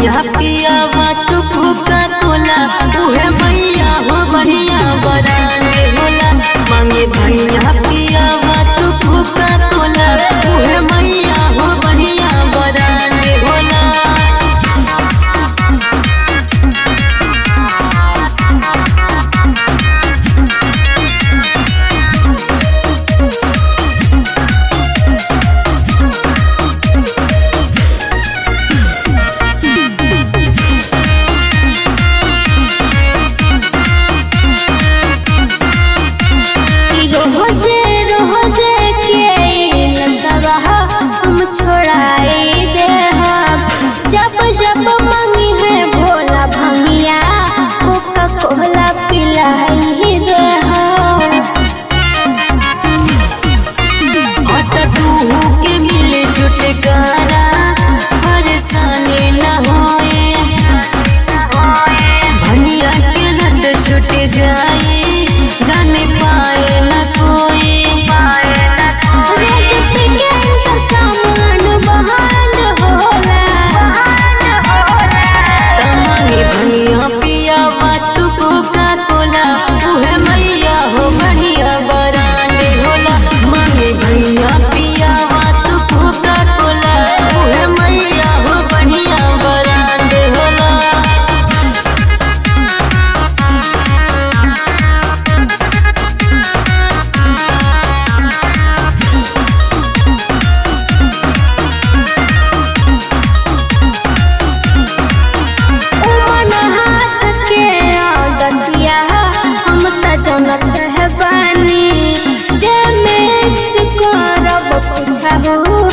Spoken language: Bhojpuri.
भंगिया पिया तू कोका कोला उहे मैया हो बढ़िया बरांडे होला मांगे भंगिया पिया तू कोका कोला उहे मैया हो बढ़िया बरांडे होला रोजे रोजे के नसवा हम छोड़ाई दे जब जब मंगी है भोला भंगिया कोका कोला पिलाई दे हट तू के मिले छुटकारा परेशानी न होए भनिया के लत छूट जाए जाने पाए न कोई रोज पे के इनकर सामान बहान होला तमानी भनिया पिया तू कोका कोला उहे मैया हो बढ़िया बरांडे होला मांगे भनिया पिया तू कोका कोला उहे मैया हो बढ़िया बरांडे होला उमन हाथ के आदतिया हम त जनत है बानी जे में से करब कुछ हो